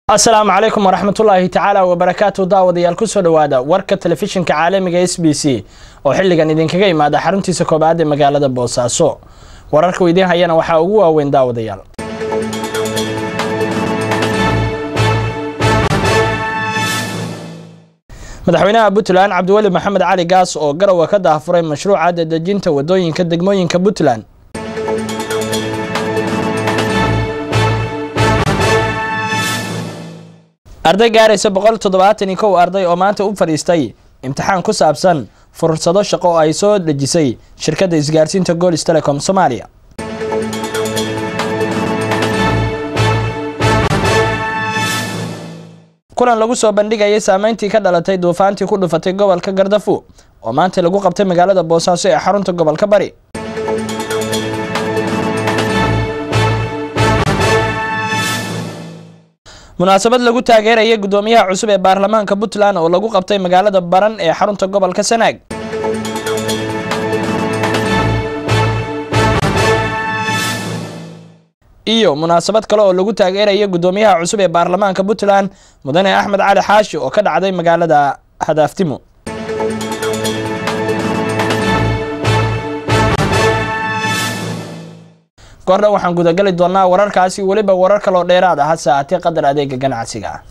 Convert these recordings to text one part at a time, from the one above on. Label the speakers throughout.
Speaker 1: asalaamu calaykum waraxmatullaahi tacaala wabarakaatu daawadayaal kusoo dhowaada warka telefishinka caalamiga s b c oo xilligan idinkaga imaada xaruntiisa koobaad ee magaalada boosaaso wararka idiin hayana waxaa ugu waaweyn daawadayaal madaxweynaha puntland cabdiweli maxamed cali gaas oo garowa ka daafuray mashruuca dadejinta wadooyinka degmooyinka puntland arday gaaraysa boqol toddobaatan iyo kow arday oo maanta u fadhiistay imtixaan ku saabsan fursado shaqo oo ay soo dhejisay shirkadda isgaarsiinta golis telecom soomaaliya kulan lagu soo bandhigayay saameyntii ka dhalatay duufaantii ku dhufatay gobolka gardafu oo maanta lagu qabtay magaalada boosaaso ee xarunta gobolka bari munaasabad lagu taageerayay guddoomiyaha cusub ee baarlamaanka puntland oo lagu qabtay magaalada baran ee xarunta gobolka sanaag iyo munaasabad kale oo lagu taageerayay guddoomiyaha cusub ee baarlamaanka puntland mudane axmed cali xaashi oo ka dhacday magaalada hadaaftimo goordhan waxaan gudagali doonaa wararkaasi weliba warar kaloo dheeraad ah hase aatee qadar adeega ganacsiga ah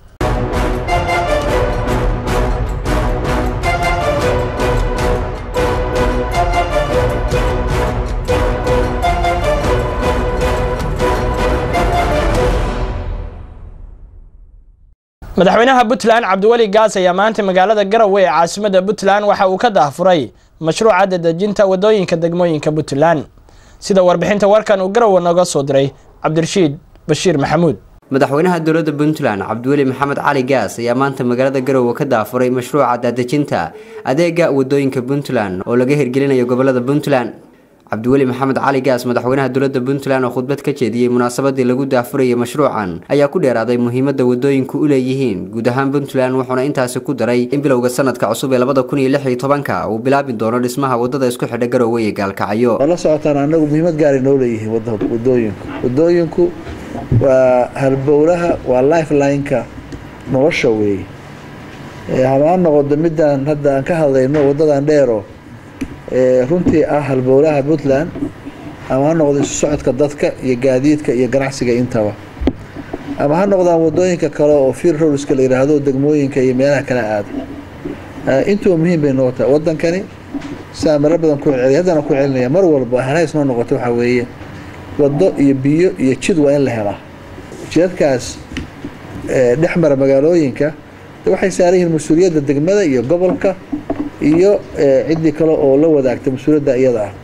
Speaker 1: madaxweynaha puntland cabdiweli gaas ayaa maanta magaalada garowe ee caasimada puntland waxa uu ka daafuray mashruuca dadejinta wadooyinka degmooyinka puntland sida warbixinta warkan uu garowe nooga soo diray cabdirashiid bashiir maxamuud
Speaker 2: madaxweynaha dowladda puntland cabdiweli maxamed cali gaas ayaa maanta magaalada garowe ka daafuray mashruuca daadejinta adeega wadooyinka puntland oo laga hirgelinayo gobolada puntland cabdiweli maxamed cali gaas madaxweynaha dowladda puntland oo khudbad ka jeediyey munaasabadii lagu daafurayay mashruucan ayaa ku dheeraaday muhiimadda wadooyinku u leeyihiin guud ahaan puntland wuxuuna intaasi ku daray in bilowga sanadka cusub ee labada kun iyo lix iyo tobanka uu bilaabi doono dhismaha wadada isku xidha garowe iyo gaalkacyo
Speaker 3: waa la socotaan anagu muhiimad gaaray noo leeyihiin wadooyinku wadooyinku waa halbowlaha waa lifelineka nolosha weeye hamaan noqodo midaan hadda aan ka hadlayno wadadan dheero runtii ah halbowlaha puntland ama ha noqdo isu socodka dadka iyo gaadiidka iyo ganacsiga intaba ama ha noqdaan wadooyinka kale oo fir rowska la yidhaahdo degmooyinka iyo meelaha kala aada intuba muhiim bay noo tahay wadankani saa maro badan ku celceliya haddana ku celinaya mar walba halhays noo noqoto waxaa weeye wado iyo biyo iyo jid waa in la helaa jidadkaas dhex mara magaalooyinka waxay saaran yihiin mas-uuliyadda degmada iyo gobolka iyo ciddii kale oo la wadaagta mas-uuliyadda iyada ah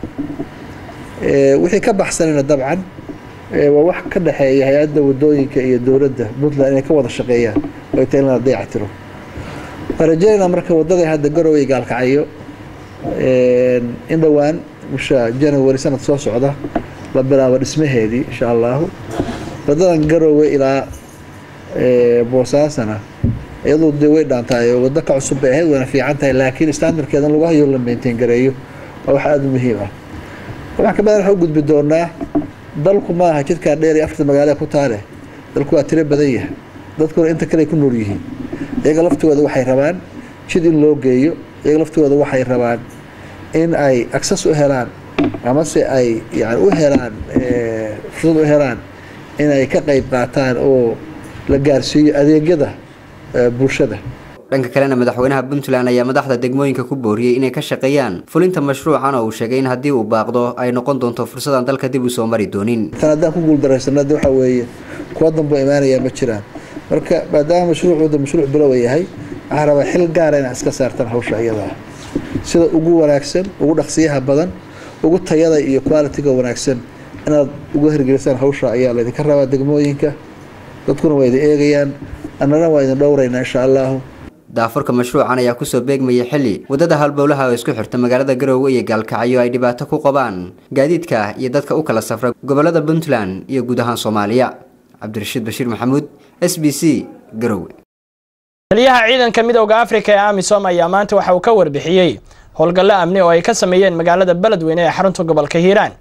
Speaker 3: wixii ka baxsanayna dabcan waa wax ka dhexeeya hay-adda wadooyinka iyo dowladda puntland inay ka wada shaqeeyaan oo ta in la dayactiro waan rajeynaa marka wadada hadda garowe gaalkacyo in dhowaan bisha january sanad soo socda la bilaabo dhismaheedii insha allahu wadadan garowe ilaa boosaasana iyadoo dee way dhaantahay oo waddo ka cusub bay ahayd wayna fiican tahay laakiin standardkeeda in lagu hayo la maintain gareeyo waa wax aada u muhiim ah waxaan ka badan waxa u gudbi doonaa dalku ma aha jidkaa dheer iyo afarta magaalada ku taale dalku waa tiro badan yahay dadkuna inta kale ku nool yihiin iyaga laftooda waxay rabaan jid in loo geeyo iyaga laftooda waxay rabaan in ay access u helaan amase ay yani u helaan fursad u helaan inay ka qeyb qaataan oo la gaarsiiyo adeegyada bulshada
Speaker 2: dhanka kalena madaxweynaha puntland ayaa madaxda degmooyinka ku booriyey inay ka shaqeeyaan fulinta mashruucan oo uu sheegay in haddii uu baaqdo ay noqon doonto fursadaan dalka dib u soo mari doonin
Speaker 3: tan haddaan ku guuldaraysanad waxa weeye kuwa danbo imaanayaa ma jiraan marka maadaama mashruucooda mashruuc bilowa yahay waxaa rabaa xil gaara inaa iska saartaan hawsha iyada ah sida ugu wanaagsan ugu dhaqsiyaha badan ugu tayada iyo qualitiga wanaagsan inaad uga hirgelisaan hawsha ayaa laydinka rabaa degmooyinka dadkuna waa idin eegayaan annana waa idin dhowraynaa insha allahu
Speaker 2: daafurka mashruucan ayaa kusoo beegmayay xilli waddada halbowlaha oo isku xirta magaalada garowe iyo gaalkacyo ay dhibaato ku qabaan gaadiidka iyo dadka u kala safra gobolada puntland iyo guud ahaan soomaaliya cabdirashiid bashiir maxamuud s b c garowe
Speaker 1: taliyaha ciidanka midowda afrika ee amisom ayaa maanta waxa uu ka warbixiyey howlgallo amni oo ay ka sameeyeen magaalada beledweyne ee xarunta gobolka hiiraan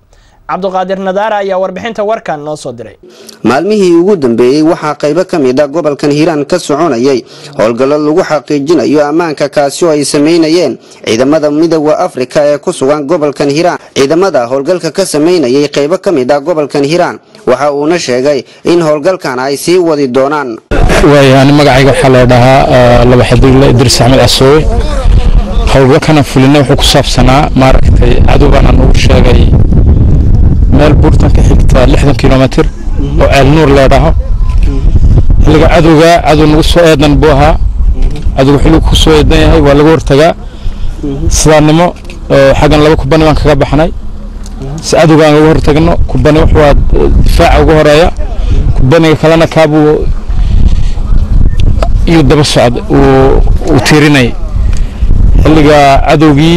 Speaker 1: cabduqaadir nadaara ayaa warbixinta warkan noo soo diray
Speaker 4: maalmihii ugu dambeeyey waxaa qaybo ka mid a gobolkan hiiraan ka soconayay howlgallo lagu xaqiijinayo ammaanka kaasi oo ay samaynayeen ciidamada midooda afrika ee ku sugan gobolkan hiiraan ciidamada howlgalka ka samaynayay qaybo ka mid a gobolkan hiiraan waxa uuna sheegay in howlgalkan ay sii wadi doonaan
Speaker 5: waayaani magacayga waxaa la dhahaa laba xadigle idriis axmed casoowe howlgalkana fulina wuxuu ku saabsanaa maaragtay cadowgaana nagu sheegay meel buurtan ka xigta lixdan kilomitr oo ceel nuur leedhaho xilliga cadowga cadow nagu soo eedan buu ahaa cadowga xilligu ku soo eedan yahay waa laga hortagaa sidaannimo xaggan laba kubani baan kaga baxnay si cadowga aan uga hortagno kubani wuxuu difaaca ugu horeeya kubaniga kalena kaabuu iyo daba socd uu tiirinay xilliga cadowgii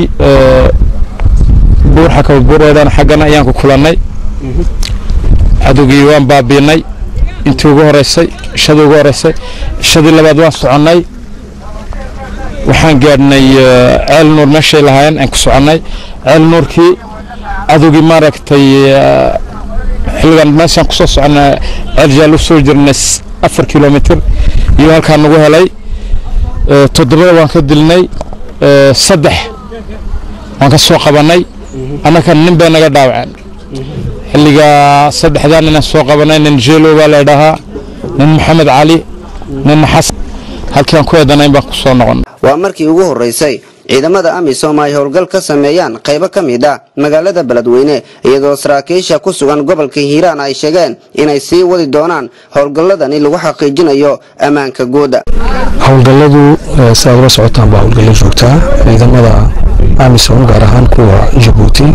Speaker 5: buur xakaba buureedan xaggana ayaan ku kulannay cadowgii waan baabiinay intii ugu horeysay ishadii ugu horeysay ishadii labaad waan soconnay waxaan gaadhnay ceel nuur meeshay lahaayeen aan ku soconnay ceel nuurkii cadowgii maaragtay xilligan meeshaan kusoo soconnay ceel jaal u soo jirnay afar kilomitr iyo halkaa nagu helay toddobada waan ka dilnay saddex waan ka soo qabannay annaka nin bay naga dhaawaceen xilligaa saddexdaa ninaan soo qabannay nin jeelo baa la dhahaa nin maxamed cali nin xasan halkii aan ku eedanayn baan ku soo noqon
Speaker 4: waa markii ugu horreysay ciidamada amisom ay howlgal ka sameeyaan qaybo ka mid a magaalada beledweyne iyadoo saraakiisha ku sugan gobolka hiiraan ay sheegeen inay sii wadi doonaan howlgalladani lagu xaqiijinayo ammaanka guuda
Speaker 6: howlgalladu sidaad ula socotaan baa howlgallo joogtaa ciidamada amisom gaar ahaan kuwa jabuuti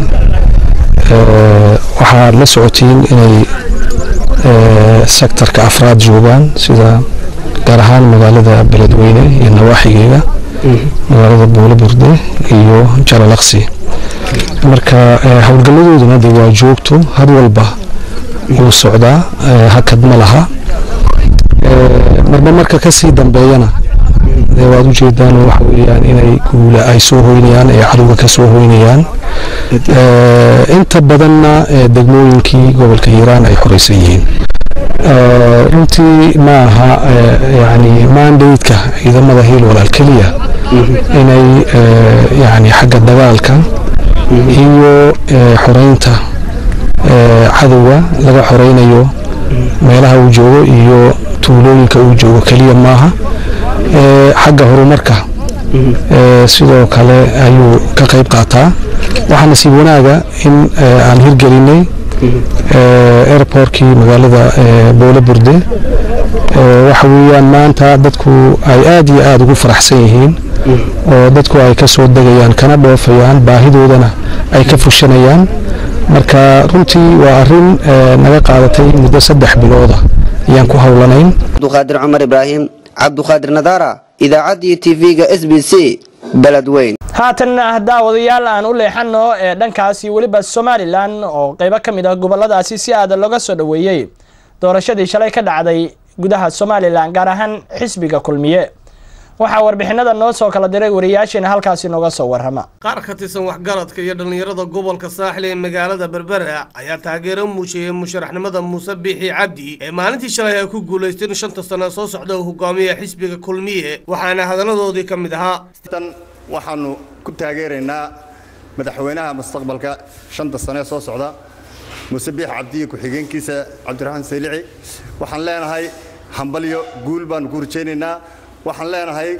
Speaker 6: waxaad la socotiin inay sektarka afraad joogaan sida gaar ahaan magaalada beledweyne iyo nawaaxigeega magaalada buule burde iyo jalalaqsi marka howlgalladooduna de waa joogto had walba wuu socdaa hakad ma laha marba marka kasii dambeeyana dee waad ujeedaan waxa weeyaan inay guula ay soo hoynayaan ay cadowga ka soo hoynayaan inta badanna degmooyinkii gobolka hiiraan ay xoreysan yihiin runtii ma aha yani mandateka ciidamada hiil walaal keliya inay yani xagga dagaalka iyo xoreynta cadowga laga xoreynayo meelaha uu joogo iyo tuulooyinka uu joogo keliya maaha xagga horumarka sidoo kale ayuu ka qayb qaataa waxaa nasiib wanaaga in aan hirgelinay airportkii magaalada boole burde waxa weeyaan maanta dadku ay aad iyo aada ugu faraxsan yihiin oo dadku ay ka soo degayaan kana dhoofayaan baahidoodana ay ka fushanayaan marka runtii waa arin naga qaadatay muddo saddex bilooda ayaan ku howlanayn
Speaker 4: cabduqaadir cumar ibraahim cabduqaadir nadaara idaacaddii tv-ga s b c beledweyn
Speaker 1: haatanna daawadayaal aan u leexano ee dhankaasi weliba somalilan oo qeybo ka mid ah goboladaasi si aada looga soo dhoweeyey doorashadii shalay ka dhacday gudaha somalilan gaar ahaan xisbiga kulmiye waxaa warbixinada noo soo kala diray wariyaasheena halkaasi nooga soo warrama
Speaker 7: qaar ka tirsan waxgaradka iyo dhallinyarada gobolka saaxil ee magaalada berbera ayaa taageero muujiyey musharaxnimada muuse biixi cabdi ee maalintii shalay ay ku guulaysteen shanta sano soo socda uu hogaamiya xisbiga kulmiye waxaana hadalladoodii ka mid ahaa
Speaker 8: waxaanu ku taageeraynaa madaxweynaha mustaqbalka shanta sane soo socda muuse biix cabdiyo ku-xigeenkiisa cabdiraxmaan saylici waxaan leenahay hambalyo guul baanu ku rajaynaynaa waxaan leenahay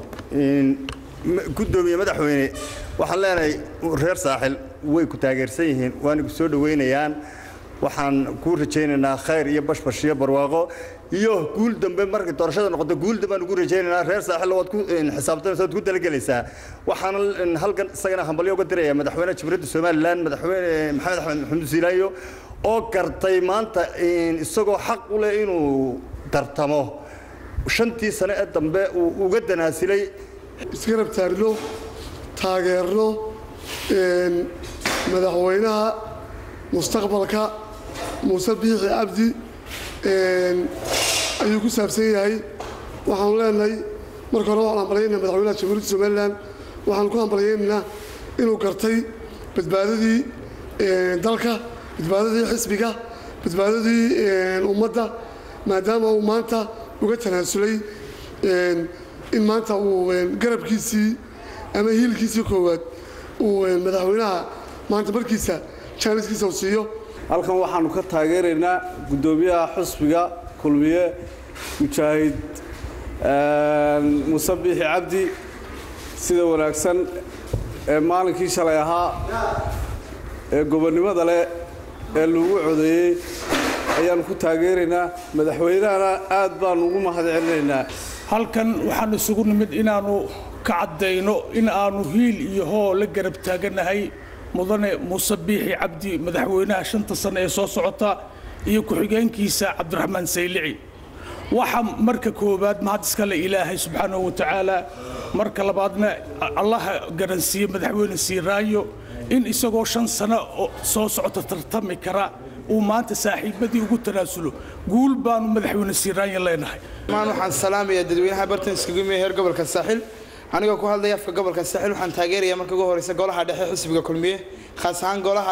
Speaker 8: gudoomiye madaxweyne waxaan leenahay reer saaxil way ku taageersan yihiin waana ku soo dhoweynayaan waxaan kuu rajaynaynaa khayr iyo bashbash iyo barwaaqo iyo guul dambe markay doorashada noqoto guul dambe aan ugu rajaynaynaa reer saaxil waad ku xisaabtanaysaa waad ku talagelaysaa waxaan halkan isagana hambalyo uga diraya madaxweynaha jamhuuriyadda somaliland madaxweyne maxamed axmed maxamuud siilaayo oo gartay maanta isagoo xaq u leh inuu tartamo shantii sane ee dambe uu uga danaasilay
Speaker 9: isgarab taagno taageerno madaxweynaha mustaqbalka muuse biixi cabdi ayuu ku saabsan yahay waxaanu leenahay marka hore waxaan hambalyaynaa madaxweynaha jamhuuriyadda somalilan waxaan ku hambalyaynaynaa inuu gartay badbaadadii dalka badbaadadii xisbiga badbaadadii ummadda maadaama uu maanta uga tanaasulay in maanta uu garabkiisii ama hiilkiisii koowaad uu madaxweynaha maanta markiisa jaaniskiisa u siiyo
Speaker 10: halkan waxaannu ka taageeraynaa guddoomiyaha xusbiga kulmiye mujaahid muuse biixi cabdi sida wanaagsan ee maalinkii shalay ahaa ee gobonnimada leh ee lagu codeeyey ayaannu ku taageeraynaa madaxweynahana aad baannu ugu mahad celinaynaa
Speaker 11: halkan waxaan isugu nimid inaannu ka caddayno in aannu hiil iyo hoo la garab taaganahay mudane muuse biixi cabdi madaxweynaha shanta sane ee soo socota iyo ku-xigeenkiisa cabdiraxmaan saylici waxa marka koowaad mahad iskale ilaahay subxaanahu wa tacaala marka labaadna allaha garansiiye madaxweyne siiraayo in isagoo shan sano soo socota tartami kara uu maanta saaxiibadii ugu tanaasulo guul baanu madaxweyne siiraanya leenahay
Speaker 12: maan waxaan salaamayaa dadweynaha bartan iskagumiya heer gobolka saaxil anigoo ku hadlaya afka gobolka saaxil waxaan taageerayaa marka ugu horeysa golaha dhexe xisbiga kulmiye khaas ahaan golaha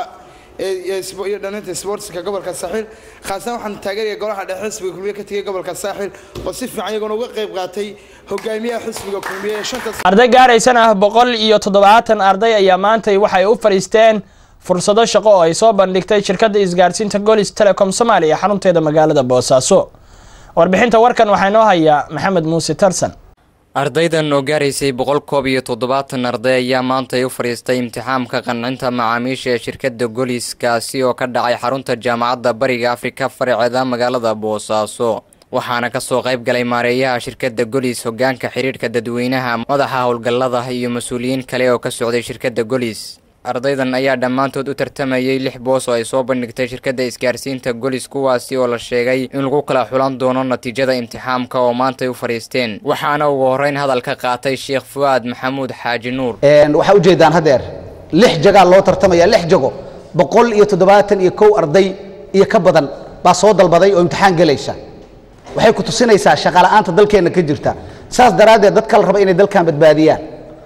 Speaker 12: iyo dhalinta sportska gobolka saaxil khaas ahaan waxaan taageerayaa golaha dhexe xisbiga kulmiye ka tegay gobolka saaxil oo si fiican iyaguna uga qayb qaatay hogaamiyaha xisbiga kulmiye ee shanta
Speaker 1: arday gaaraysan ah boqol iyo toddobaatan arday ayaa maantay waxay u fadhiisteen fursado shaqo oo ay soo bandhigtay shirkadda isgaarsiinta golis telecom soomaaliya xarunteeda magaalada boosaaso warbixinta warkan waxaa inoo hayaa maxamed muuse tarsan
Speaker 13: ardaydan oo gaaraysay boqol koob iyo toddobaatan arday ayaa maantay u fadhiistay imtixaamka qancinta macaamiisha ee shirkadda golis kaasi oo ka dhacay xarunta jaamacadda bariga afrika faraceeda magaalada boosaaso waxaana kasoo qayb galay maareeyaha shirkadda golis hogaanka xiriirka dadweynaha madaxa howlgallada iyo mas-uuliyiin kale oo ka socday shirkadda golis ardaydan ayaa dhammaantood u tartamayay lix boos oo ay soo bandhigtay shirkadda isgaarsiinta golis kuwaasi oo la sheegay in lagu kala xulan doono natiijada imtixaamka oo maantay u fadhiisteen waxaana ugu horreyn hadalka qaatay sheekh fu'aad maxamuud xaaji nuur
Speaker 14: waxaa ujeedaan hadeer lix jagaa loo tartamaya lix jago boqol iyo toddobaatan iyo kow arday iyo ka badan baa soo dalbaday oo imtixaan gelaysa waxay ku tusinaysaa shaqala'aanta dalkeenna ka jirta saas daraaddeed dadka la raba inay dalkan badbaadiyaan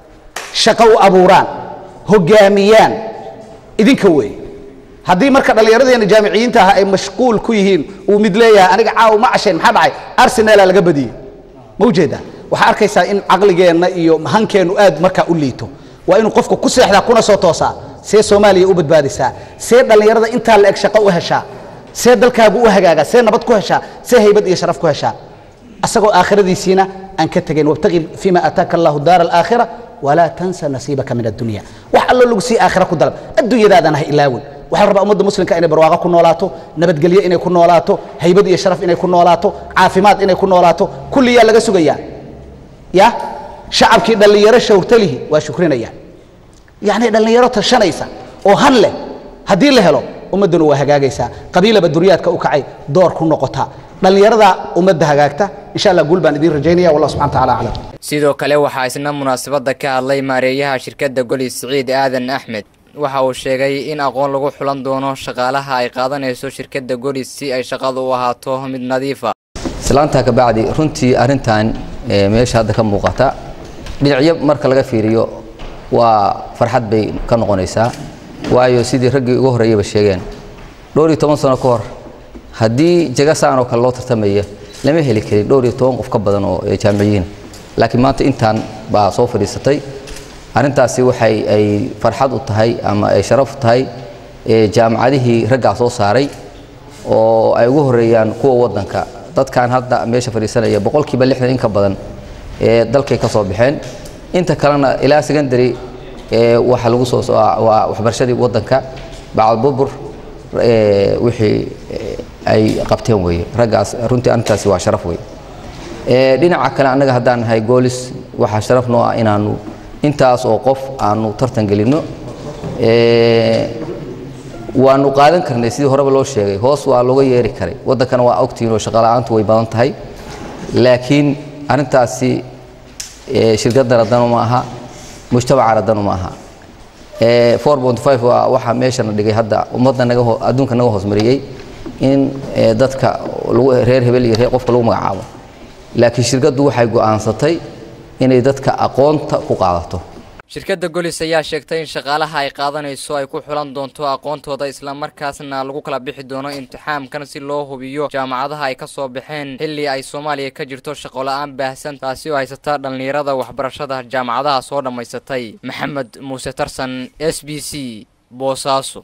Speaker 14: shaqo u abuuraan hogaamiyaan idinka wey haddii marka dhallinyaradeena jaamiciyiinta ah ay mashquul ku yihiin uu mid leeyahay aniga caaw ma cashayn maxaa dhacay arsenala laga badiyey ma ujeedaa waxaa arkaysaa in caqligeenna iyo hankeennu aad markaa u liito waa inuu qofku ku seexdaa kuna soo toosaa see soomaaliya u badbaadisaa see dhallinyarada intaa la eg shaqo u heshaa see dalkaagu u hagaagaa see nabad ku heshaa see haybad iyo sharaf ku heshaa asagoo aakhiradiisiina aan ka tegayn wabtaqi fima aataaka allahu daara alaakhira walaa tansa nasiibaka min addunya wax allo lagu sii aakhira ku dalab adduunyadaadana ha ilaawin waxaa la rabaa ummadda muslimka inay barwaaqo ku noolaato nabadgelyo inay ku noolaato haybad iyo sharaf inay ku noolaato caafimaad inay ku noolaato kulliyaa laga sugayaa ya shacabkii dhallinyaro shawrtalihi waa shukrinayaan yacni dhallinyaro tashanaysa oo han leh haddii la helo ummadduna waa hagaagaysaa qabiilaba duryaadka u kacay door ku noqotaa dhallinyarada ummadda hagaagta insha allah guul baan idiin rajaynaya wallah subxana taala aclam
Speaker 13: sidoo kale waxaa isna munaasabadda ka hadlay maareeyaha shirkadda golis siciid aadan axmed waxa uu sheegay in aqoon lagu xulan doono shaqaalaha ay qaadanayso shirkadda golis si ay shaqadu u ahaato mid nadiifa
Speaker 15: islaantaa ka bacdi runtii arrintan meesha hadda ka muuqata dhinacyo marka laga fiiriyo waa farxad bay ka noqonaysaa waayo sidii raggii ugu horreeyaba sheegeen dhowr iyo toban sano ka hor haddii jagasaan oo kale loo tartamaya lama heli karin dhowr iyo toban qof ka badan oo jaamiciyiin laakiin maanta intaan baa soo fadhiisatay arrintaasi waxay ay farxad u tahay ama ay sharaf u tahay jaamacadihii raggaa soo saaray oo ay ugu horeeyaan kuwa waddanka dadkan hadda meesha fadhiisanaya boqolkiiba lixdan in ka badan ee dalkay ka soo baxeen inta kalena ilaa secondary waxa lagu soo waa waxbarashadii waddanka bacdbubur wixii ay qabteen weeye raggaas runtii arrintaasi waa sharaf weeye dhinaca kale annaga haddaan nahay goolis waxaa sharaf noo ah inaanu intaas oo qof aanu tartan gelinno waanu qaadan karnay sidii horeba loo sheegay hoos waa looga yeeri karay waddankana waa ogtihiin oo shaqola'aantu way badan tahay laakiin arrintaasi shirkaddana danu ma aha mujtamacana danu ma aha waa waxaa meeshana dhigay hadda ummadda naga adduunka naga hoos mariyey in dadka reer hebel iyo reer qofka lagu magacaabo laakiin shirkaddu waxay go'aansatay inay dadka aqoonta ku qaadato
Speaker 13: shirkadda golis ayaa sheegtay in shaqaalaha ay qaadanayso ay ku xulan doonto aqoontooda islamarkaasna lagu kala bixi doono imtixaamkan si loo hubiyo jaamacadaha ay ka soo baxeen xilli ay soomaaliya ka jirto shaqola-aan baahsan taasi oo haysata dhallinyarada waxbarashada jaamacadaha soo dhammaysatay maxamed muuse tarsan s b c boosaaso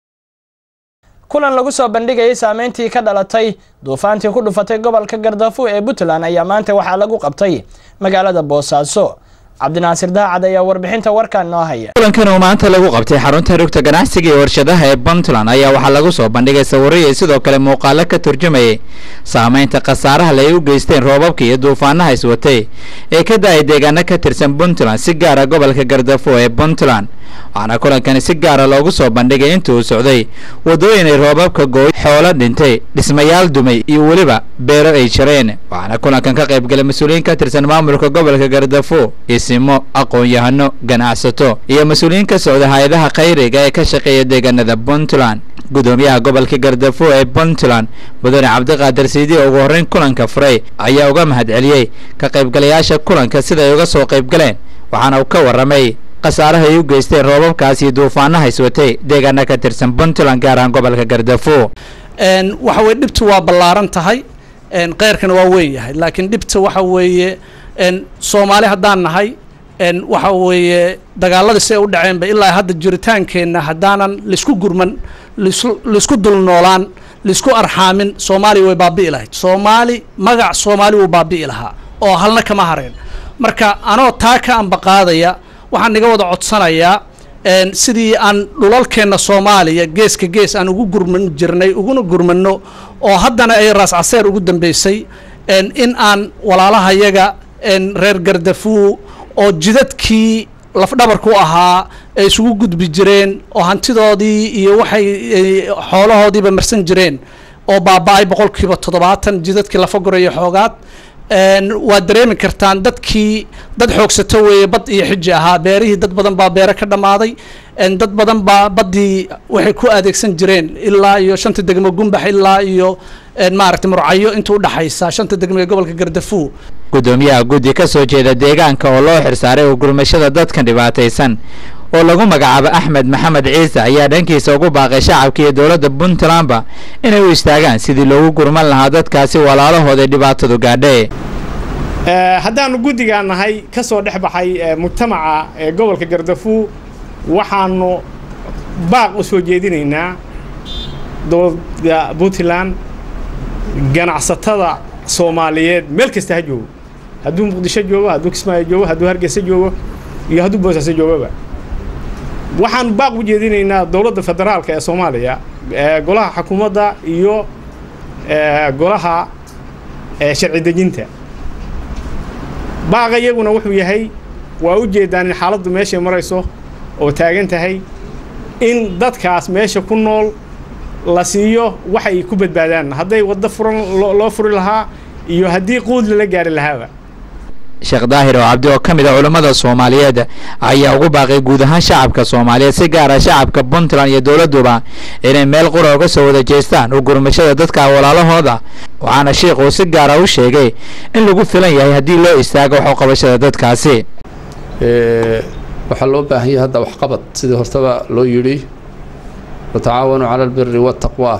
Speaker 1: kulan lagu soo bandhigayay saameyntii ka dhalatay duufaantii ku dhufatay gobolka gardafu ee puntland ayaa maanta waxaa lagu qabtay magaalada boosaaso cabdinaasir daacad ayaa warbixinta warkan noo haya
Speaker 16: kulankan oo maanta lagu qabtay xarunta rugta ganacsiga iyo warshadaha ee puntland ayaa waxaa lagu soo bandhigay sawirro iyo sidoo kale muuqaalo ka turjumayay saameynta khasaaraha le ay u geysteen roobabka iyo duufaanaha iswatay ee ka da-ay deegaano ka tirsan puntland si gaara gobolka gardafo ee puntland waxaana kulankani si gaara loogu soo bandhigay inta uu socday waddooyin ay roobabka gooy xoolo dhintay dhismayaal dumay iyo weliba beero ay jareen waxaana kulankan ka qaybgalay mas-uuliyiin ka tirsan maamulka gobolka gardafo isimo aqoon-yahano ganacsato iyo mas-uuliyiin ka socda hay-adaha khayriga ee ka shaqeeya deegaanada puntland gudoomiyaha gobolka gardafo ee puntland mudane cabdiqaadir siidi oo ugu horreyn kulanka furay ayaa uga mahadceliyey ka qaybgalayaasha kulanka sida ay uga soo qaybgaleen waxaana uu ka warramay khasaaraha ay u geysteen roobabkaas iyo duufaanaha iswatay deegaana ka tirsan puntland gaar ahaan gobolka gardafo
Speaker 17: waxa weye dhibtu waa ballaaran tahay keyrkana waa weyn yahay laakiin dhibta waxa weeye soomaali haddaan nahay waxa weeye dagaaladii si ay u dhaceenba ilaa hadda jiritaankeenna haddaanan laisku gurman laisku dul noolaan laisku arxaamin soomaaliya way baabi'i lahayd soomaali magac soomaali wuu baabi'i lahaa oo halna kama hareen marka anoo taa ka ambaqaadaya waxaan iga wada codsanayaa sidii aan dhulalkeenna soomaaliya geeska gees aan ugu gurman jirnay uguna gurmanno oo haddana ay raas caseer ugu dambeysay in aan walaalahayaga reer gardafuu oo jidadkii lafdhabarku ahaa ay isugu gudbi jireen oo hantidoodii iyo waxay xoolahoodiiba marsan jireen oo baaba-ay boqolkiiba toddobaatan jidadkii lafa gorayo xoogaad waad dareemi kartaan dadkii dad xoogsato weeye bad iyo xiji ahaa beerihii dad badan baa beere ka dhammaaday dad badan baa baddii waxay ku adeegsan jireen ilaa iyo shanta degmo gumbax ilaa iyo maaragtay murcayo inta udhaxaysa shanta degmo ee gobolka gardafuu
Speaker 16: gudoomiyaha guddi ka soo jeeda deegaanka oo loo xirsaaray oo gurmashada dadkan dhibaataysan oo lagu magacaabo axmed maxamed ciise ayaa dhankiisa ugu baaqay shacabka iyo dowladda puntlandba inay u istaagaan sidii loogu gurman lahaa dadkaasi walaalahooda dhibaatadu gaadhe
Speaker 18: haddaanu guddigaa nahay ka soo dhex baxay mujtamaca ee gobolka gardafuu waxaanu baaq u soo jeedinaynaa dowladda puntland ganacsatada soomaaliyeed meel kasta ha joogo hadduu muqdisho joogo hadduu kismaayo joogo hadduu hargeysa joogo iyo hadduu boosaaso joogaba waxaanu baaq u jeedinaynaa dowladda federaalka ee soomaaliya golaha xukuumadda iyo golaha sharci dejinta baaqa iyaguna wuxuu yahay waa u jeedaan in xaaladdu meeshay marayso oo taagan tahay in dadkaas meesha ku nool la siiyo wax ay ku badbaadaan hadday waddo furan loo furi lahaa iyo haddii quud lala gaari lahaaba
Speaker 16: sheekh daahir oo cabdi oo ka mid a culammada soomaaliyeed ayaa ugu baaqay guud ahaan shacabka soomaaliyeed si gaara shacabka puntland iyo dowladduba inay meel qura uga soo wada jeestaan u gurmashada dadka walaalahooda waxaana sheikhu si gaara u sheegay in lagu filan yahay haddii loo istaago wax u qabashada dadkaasi
Speaker 19: waxaa loo baahan yahay hadda waxqabad sidii hortaba loo yidhi watacaawanuu cala albiri waataqwa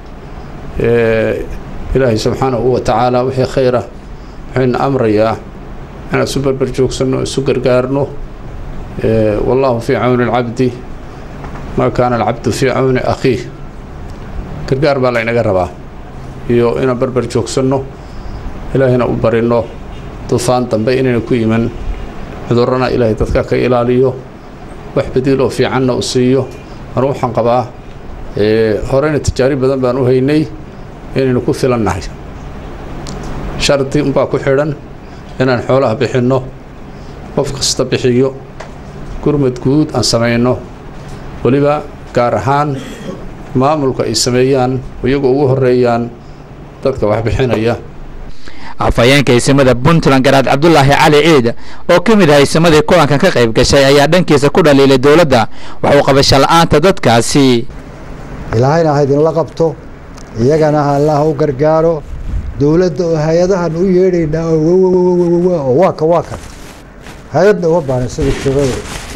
Speaker 19: ilaahay subxaanahu wa tacaala wixii khayra wuxuuna amrayaa inaan isu berber joogsanno isu gargaarno wallahu fii cawni alcabdi maa kaana alcabdu fii cawni akhiih gargaar baa laynaga rabaa iyo inaan berber joogsanno ilaahayna u barinno dufaan dambe inayna ku iman cudurrana ilaahay dadka ka ilaaliyo wax badiil oo fiicanna u siiyo anu waxaan qabaa horeyna tijaari badan baan u haynay inaynu ku filannahay shardi unbaa ku xidhan inaan xoolaha bixinno qof kasta bixiyo gurmad guud aan samayno weliba gaar ahaan maamulka ay sameeyaan iyagoo ugu horeeyaan dadka wax bixinaya
Speaker 16: afhayeenka isimada puntland garaad cabdulaahi cali ciid oo ka mid ah isimadii kulankan ka qayb gashay ayaa dhankiisa ku dhaliilay dowladda waxuu qabasho la-aanta dadkaasi
Speaker 20: ilaahayna ha idinla qabto iyagana ha allah u gargaaro dowladda oo hay-adahan u yeedhaynaa oo waa ka waa kan hay-adna uma baahan sida shirada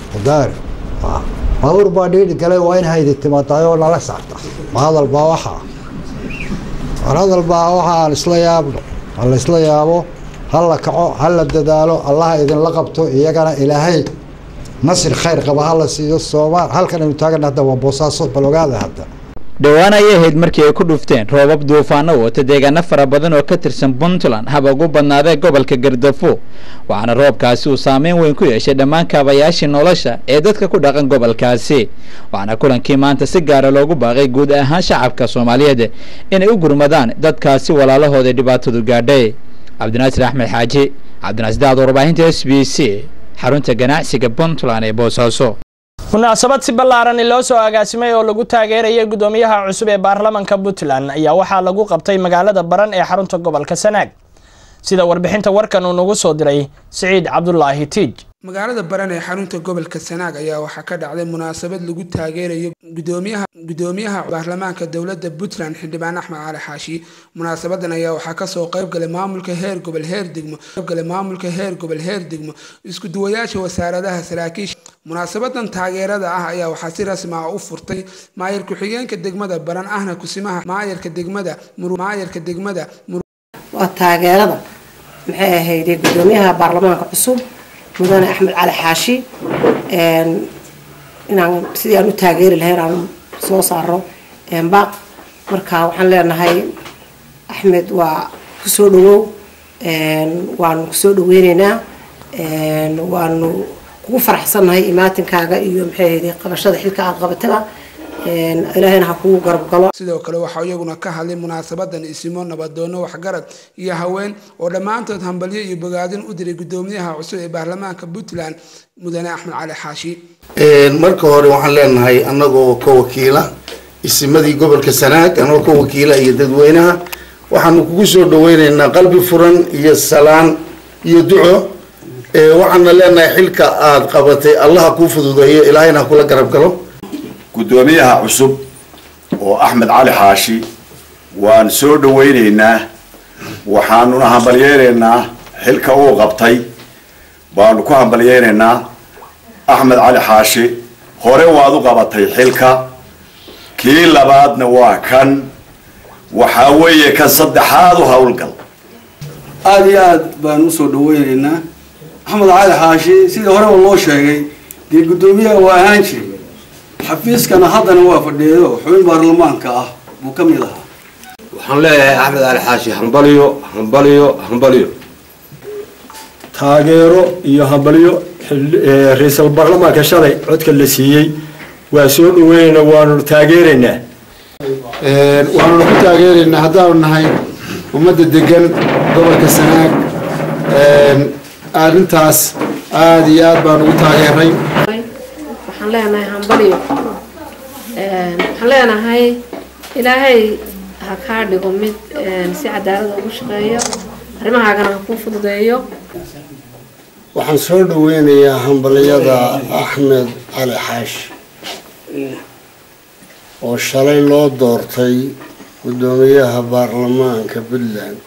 Speaker 20: daar baabuur baa dhiidhi galay waa in haydi timaadaay oo nala saarta ma hadal baa waxaa war hadal baa waxa aan isla yaabno ha la isla yaabo ha la kaco ha la dadaalo allaha idinla qabto iyagana ilaahay nasir khayr qaba ha la siiyo soomaal halkan aynu taagana hadda waa boosaaso bal ogaada hadda
Speaker 16: dhowaan ayay ahayd markii ay ku dhufteen roobab duufaano wata deegaano fara badan oo ka tirsan puntland haba ugu badnaadee gobolka gardafo waxaana roobkaasi uu saameyn weyn ku yeeshay dhammaan kaabayaashii nolosha ee dadka ku dhaqan gobolkaasi waxaana kulankii maanta si gaara loogu baaqay guud ahaan shacabka soomaaliyeed inay u gurmadaan dadkaasi walaalahooda dhibaatadu gaadhay cabdinaasir axmed xaaji cabdinaasir daad warbaahinta s b c xarunta ganacsiga puntland ee boosaaso
Speaker 1: munaasabad si ballaaran loo soo agaasimay oo lagu taageerayay guddoomiyaha cusub ee baarlamanka puntland ayaa waxaa lagu qabtay magaalada baran ee xarunta gobolka sanaag sida warbixinta warkan uu nagu soo diray siciid cabdulaahi tiij
Speaker 21: magaalada baran ee xarunta gobolka sanaag ayaa waxaa ka dhacday munaasabad lagu taageerayo gudoomiyaha gudoomiyaha baarlamaanka dowladda puntland xildhibaan axmed cali xaashi munaasabadan ayaa waxaa kasoo qaybgalay maamulka heer gobol heer degmo qaybgalay maamulka heer gobol heer degmo isku duwayaasha wasaaradaha saraakiisha munaasabadan taageerada ah ayaa waxaa si rasmi ah u furtay maayar ku-xigeenka degmada baran ahna kusimaha maayarka degmada maayarka degmada
Speaker 22: waa taageerada maxay ahayd gudoomiyaha baarlamaanka cusub mudane axmed cali xaashi inaan sidii aan u taageeri lahayn aan soo saaro baaq marka waxaan leenahay axmed waa kusoo dhawow waanu kusoo dhaweyneynaa waanu kugu faraxsannahay imaatinkaaga iyo maxay ahayd qabashada xilka aad qabataba ilaahayna ha kugu garab galo
Speaker 21: sidoo kale waxaa iyaguna ka hadlay munaasabadan isimo nabadoono waxgarad iyo haween oo dhammaantood hambalyo iyo bogaadin u diray gudoomiyaha cusub ee baarlamaanka puntland mudane axmed cali xaashi
Speaker 23: marka hore waxaan leenahay annagoo ka wakiila isimadii gobolka sanaag annagoo ka wakiila iyo dadweynaha waxaanu kugu soo dhaweyneynaa qalbi furan iyo salaan iyo duco waxaana leenahay xilka aad qabatay allaha kuu fududeeyo ilaahayna ha kula garab galo
Speaker 24: guddoomiyaha cusub oo axmed cali xaashi waan soo dhaweyneynaa waxaanuna hambalyeyneynaa xilka uu qabtay baanu ku hambalyeyneynaa axmed cali xaashi hore waad u qabatay xilka kii labaadna waa kan waxaa weeye kan saddexaad u howlgal
Speaker 25: aada iyo aad baan usoo dhaweyneynaa axmed cali xaashi sidii horeba loo sheegay dee guddoomiyaha waa ahaan jiray xafiiskana haddana waa fadhiyeyo xubin baarlamaanka ah buu ka mid ahaa
Speaker 26: waxaan leeyahay axmed cali xaashi hambaliyo hambaliyo hambaliyo
Speaker 27: taageero iyo hambalyo ra-iisul baarlamaanka shalay codka la siiyey waa soo dhaweyneynaa waanu taageeraynaa
Speaker 23: waanuna ku taageeraynaa haddaanu nahay ummadda degan gobolka sanaag arrintaas aada iyo aad baan ugu taageeray
Speaker 28: waxaan leenahay hambalyo waxaan leenahay ilaahay ha kaa dhigo mid si cadaalada ugu shaqeeyo arrimahaagana ha kuu fududeeyo
Speaker 23: waxaan soo dhaweynayaa hambalyada axmed cali xaashi oo shalay loo doortay guddoomiyaha baarlamaanka puntland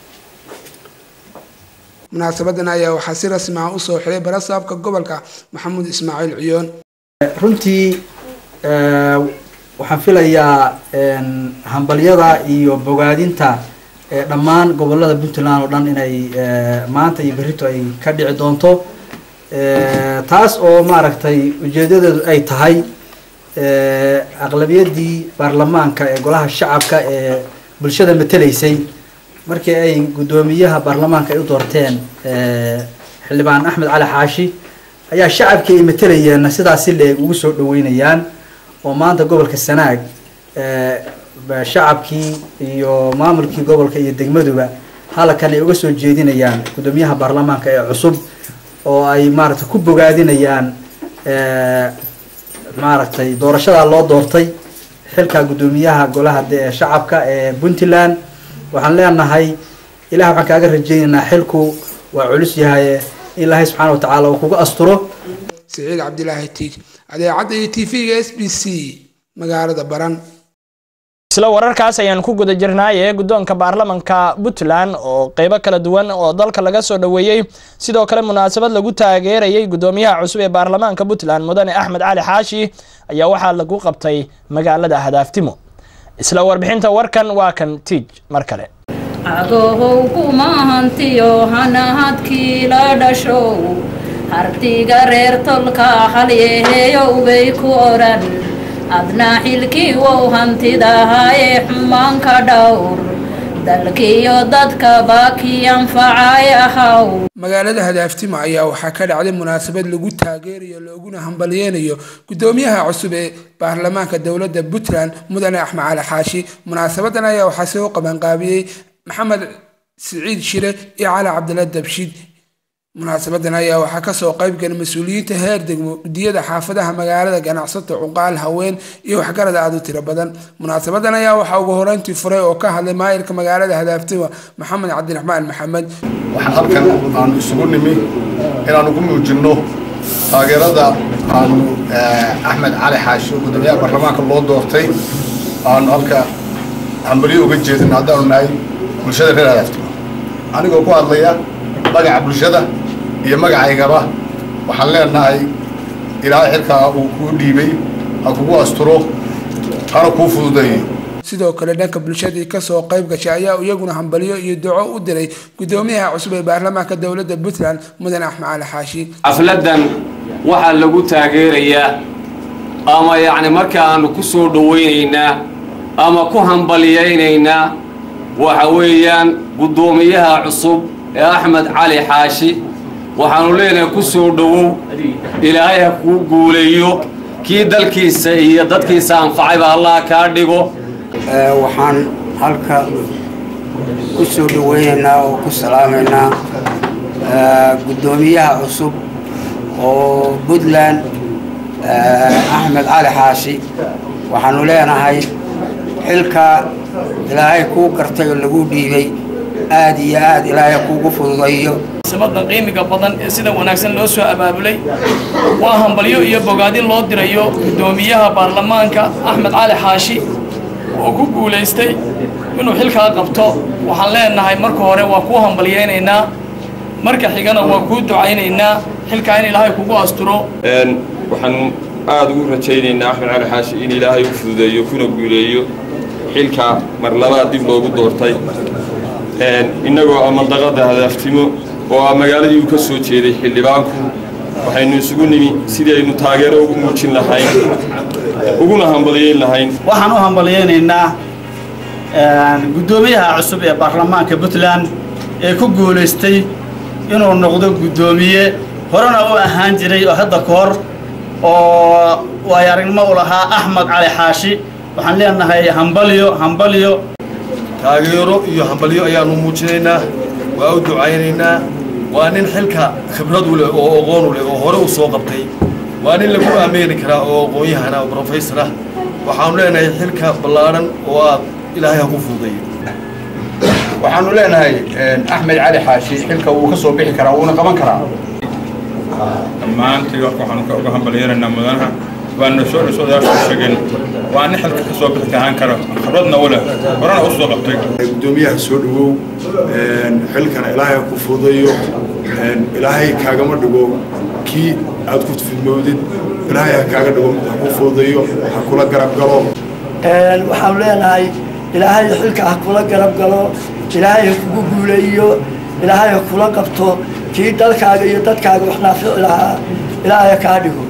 Speaker 21: munaasabadan ayaa waxaa si rasmi ah usoo xiray barasaabka gobolka maxamuud ismaaciil ciyoon
Speaker 29: runtii waxaan filayaa hambalyada iyo bogaadinta dhammaan gobolada puntland oo dhan inay maanta iyo berrito ay ka dhici doonto taas oo maaragtay ujeedadeedu ay tahay aqlabiyadii baarlamaanka ee golaha shacabka ee bulshada mateleysay markii ay guddoomiyaha baarlamaanka ay u doorteen xildhibaan axmed cali xaashi ayaa shacabkii ay matelayeenna sidaas si leeg ugu soo dhaweynayaan oo maanta gobolka sanaag shacabkii iyo maamulkii gobolka iyo degmaduba halkan ay uga soo jeedinayaan guddoomiyaha baarlamaanka ee cusub oo ay maaragtay ku bogaadinayaan maaragtay doorashadaa loo doortay xilka guddoomiyaha golaha shacabka ee puntland waxaan leenahay ilaah waxaan kaaga rajaynaynaa xilku waa culus yahay ilaahay subxaana wa tacaala uu kuga asturo
Speaker 21: siciid cabdilaahi tiig adeecadda iyo t v-ga s b c magaalada baran
Speaker 1: isla wararkaas ayaan ku guda jirnaaye guddoonka baarlamanka puntland oo qeybo kala duwan oo dalka laga soo dhoweeyey sidoo kale munaasabad lagu taageerayay guddoomiyaha cusub ee baarlamaanka puntland mudane axmed cali xaashi ayaa waxaa lagu qabtay magaalada hadaaftimo isla warbixinta warkan waa kan tiij mar kale
Speaker 2: agohow kumahantiyo hanahadkii la dhashow hartiga reer tolka halyeheyow bay ku odhan adna xilkii wow hantidahaaye xumaanka dhowr dalkiyo dadkaba kii anfacay ahaw
Speaker 21: magaalada hadaaftimo ayaa waxaa ka dhacday munaasabad lagu taageerayo looguna hambalyeynayo guddoomiyaha cusub ee baarlamaanka dowladda puntland mudane axmed cali xaashi munaasabadan ayaa waxaa soo qabanqaabiyey maxamed siciid shire iyo cali cabdilla dabshiid munaasabadan ayaa waxaa kasoo qaybgala mas-uuliyiinta heer degmo gudiyada xaafadaha magaalada ganacsato cuqaal haween iyo waxgarada aad u tiro badan munaasabadan ayaa waxaa ugu horeyntii furay oo ka hadlay maayirka magaalada hadaaftimo maxamed cabdiraxmaan maxamed
Speaker 3: waxaan halkan aanu isugu nimi inaanu ku muujinno taageerada aanu axmed cali xaashi oo guddoomiyaha baarlamaanka loo doortay aanu halka hambalyo uga jeedin haddaanu nahay bulshada reer hadaaftimo anigoo ku hadlaya magaca bulshada iyo magacaygaba waxaan leenahay ilaahay xilkaa uu kuu dhiibay ha kugu asturo hana kuu fududeeyo
Speaker 21: sidoo kale dhanka bulshadii kasoo qayb gashay ayaa iyaguna hambalyo iyo duco u diray guddoomiyaha cusub ee baarlamaanka dowladda puntland mudane axmed cali xaashi
Speaker 4: xafladan waxaa lagu taageerayaa ama yacni markaanu ku soo dhowaynaynaa ama ku hambalyaynaynaa waxa weeyaan guddoomiyaha cusub ee axmed cali xaashi waxaanu leenahay ku soo dhowow ilaahay ha kuu guuleeyo kii dalkiisa iyo dadkiisa anfacayba allah kaa dhigo
Speaker 5: waxaan halka ku soo dhoweynaynaa oo ku salaamaynaa guddoomiyaha cusub oo puntland axmed cali xaashi waxaanu leenahay xilka ilaahay kuu gartay oo lagu dhiibay aad iyo aad ilaahay kuugu fududayo
Speaker 6: sabadan qiimiga badan ee sida wanaagsan loo soo abaabulay waa hambalyo iyo bogaadin loo dirayo guddoomiyaha baarlamaanka axmed cali xaashi oo ku guulaystay inuu xilkaa qabto waxaan leenahay marka hore waa kuu hambalyaynaynaa marka xigana waa kuu ducaynaynaa xilkaa in ilaahay kugu asturo
Speaker 7: waxaan aada ugu rajaynaynaa axmed cali xaashi in ilaahay u fududeeyo kuna guuleeyo xilka mar labaad dib loogu doortay innagoo amandaqada hadaaftimo oo ah magaaladii uu ka soo jeeday xildhibaanku waxaynu isugu nimi sidii aynu taageero ugu muujin lahayn uguna hambalyeyn lahayn
Speaker 8: waxaan u hambalyeynaynaa guddoomiyaha cusub ee baarlamaanka puntland ee ku guulaystay inuu noqdo guddoomiye horena u ahaan jiray oo hadda ka hor oo waayo aragnimo u lahaa axmed cali xaashi waxaan leenahay hambalyo hambalyo
Speaker 9: taageero iyo hambalyo ayaanu muujinaynaa waa u ducaynaynaa waa nin xilka khibrad u leh oo aqoon u leh oo hore u soo qabtay waa nin lagu aameeni karaa oo aqoon-yahana oo brofesor ah waxaanu leenahay xilka ballaadhan oo aad ilaahay ha ku fududeeyo
Speaker 10: waxaanu leenahay axmed cali xaashi xilka wuu ka soo bixi karaa wuuna qaban karaa
Speaker 30: dhammaantii warka waxaanu uga hambalyeeraynaa mudanaha waana soo dhasoodaasoo sheegeen waa nin xilka ka soo bixi kahaan kara khibradna u leh horena u soo qabtay
Speaker 3: guddoomiyaha soo dhowow xilkana ilaahay ha ku fududeeyo ilaahay kaagama dhigo kii aad ku fidmowdid ilaahay ha kaaga dhigo ha ku fududeeyo ha kula garab galo
Speaker 31: waxaanu leenahay ilaahay xilka ha kula garab galo ilaahay ha kugu guuleeyo ilaahay ha kula qabto kii dalkaaga iyo dadkaaga wax naafici lahaa ilaahay ha kaa dhigo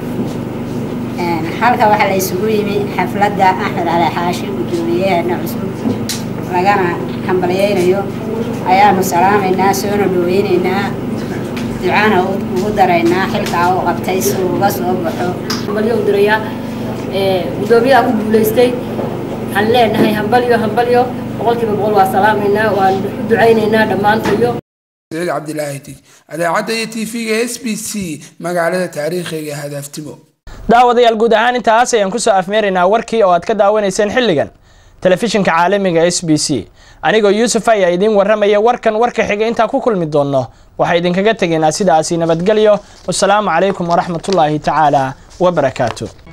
Speaker 32: halka waxaa la isugu yimi xafladda axmed cali xaashi guddoomiyaheena cusub lagana hambalyaynayo ayaanu salaamaynaa soona dhoweynaynaa ducana ugu daraynaa xilkaa uu qabtay si uu uga soo baxo
Speaker 33: hambalyo u dirayaa guddoomiyaha ku guulaystay waxaan leenahay hambalyo hambalyo boqolkiiba boqol waa salaamaynaa waan u ducaynaynaa dhammaantayo
Speaker 21: saciid cabdilaahi tig adeecadda iyo tv-ga s b c magaalada taariikhiga hadaaftimo
Speaker 1: daawadayaal guud ahaan intaas ayaan kusoo afmeeraynaa warkii oo aad ka daawanayseen xilligan telefishinka caalamiga s b c anigoo yuusuf ayaa idiin warramaya warkan warka xiga intaa ku kulmi doonno waxaa idinkaga tegaynaa sidaasi nabadgelyo wasalaamu calaykum waraxmatullaahi tacaala wabarakaatu